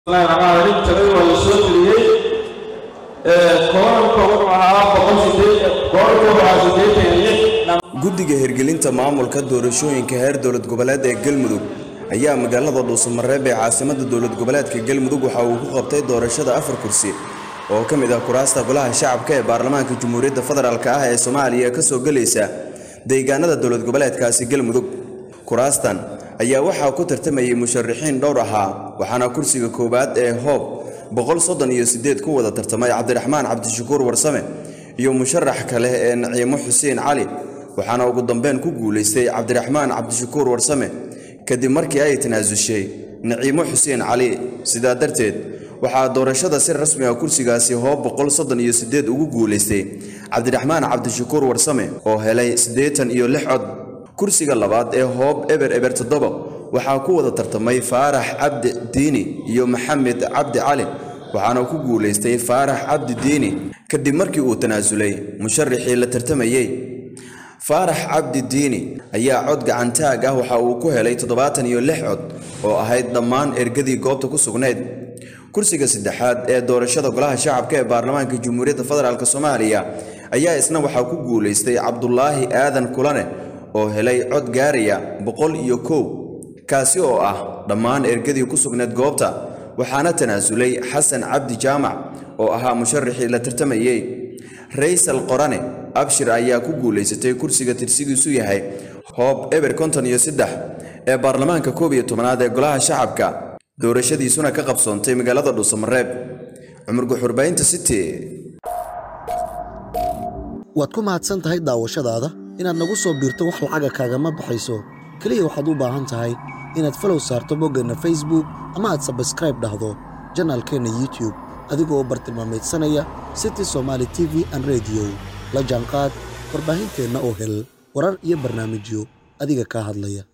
bismillaahi raxmaan raxiim talada waa la soo geliyey kooranka wuxuu ahaa boqol sideed kooranka wuxuu ahaa siddeetan iyo lix guddiga hirgelinta maamulka doorashooyinka heer dowlad goboleed ee galmudug ayaa magaalada dhuusamareeb ee caasimadda dowlad goboleedka galmudug waxa uu ku qabtay doorashada afar kursi oo ka mid ah kuraasta golaha shacabka ee baarlamaanka jamhuuriyadda federaalk ah ee soomaaliya ka soo gelaysa deegaanada dowlad goboleedkaasi galmudug kuraastan ayaa waxaa ku tartamayay musharaxiin dhowr ahaa waxaana kursiga koowaad ee hoob boqol soddon iyo siddeed ku wada tartamay cabdiraxmaan cabdishakuur warsame iyo musharax kale ee naciimo xuseen cali waxaana ugu dambeyn ku guulaystay cabdiraxmaan cabdishakuur warsame kadib markii ay tanaasushay naciimo xuseen cali sidaa darteed waxaa doorashada si rasmi ah kursigaasi hoob boqol soddon iyo siddeed ugu guulaystay cabdiraxmaan cabdishakuur warsame oo helay siddeetan iyo lix cod kursiga labaad ee hoob eber eber toddoba waxaa ku wada tartamay faarax cabdi diini iyo maxamed cabdi cali waxaana ku guulaystay faarax cabdi diini kadib markii uu tanaasulay musharaxii la tartamayey faarax cabdi diini ayaa cod gacantaag ah waxa uu ku helay toddobaatan iyo lix cod oo ahayd dhammaan ergadii goobta ku sugnayd kursiga saddexaad ee doorashada golaha shacabka ee baarlamaanka jamhuuriyadda federaalk soomaaliya ayaa isna waxaa ku guulaystay cabdulaahi aadan kulane oo helay cod gaaraya boqol iyo kow kaasi oo ah dhammaan ergadii ku sugnayd goobta waxaana tanaasulay xasan cabdi jaamac oo ahaa musharaxii la tartamayey raysal qorane abshir ayaa ku guulaysatay kursiga tirsigiisu yahay hoob eber konton iyo saddex ee baarlamaanka koob iyo tobanaad ee golaha shacabka doorashadiisuna ka qabsoontay magaalada dhuusamareeb cumar guxurbaynta city waad ku mahadsan tahay daawashadaada inaad nagu soo biirto wax lacaga kaagama baxayso keliya waxaad u baahan tahay inaad falow saarto boggeenna facebook ama aad sabskraib dhahdo janaalkeenna youtube adigoo bartilmaamaydsanaya city somaali t v an rediyo la jaanqaad warbaahinteenna oo hel warar iyo barnaamijyo adiga kaa hadlaya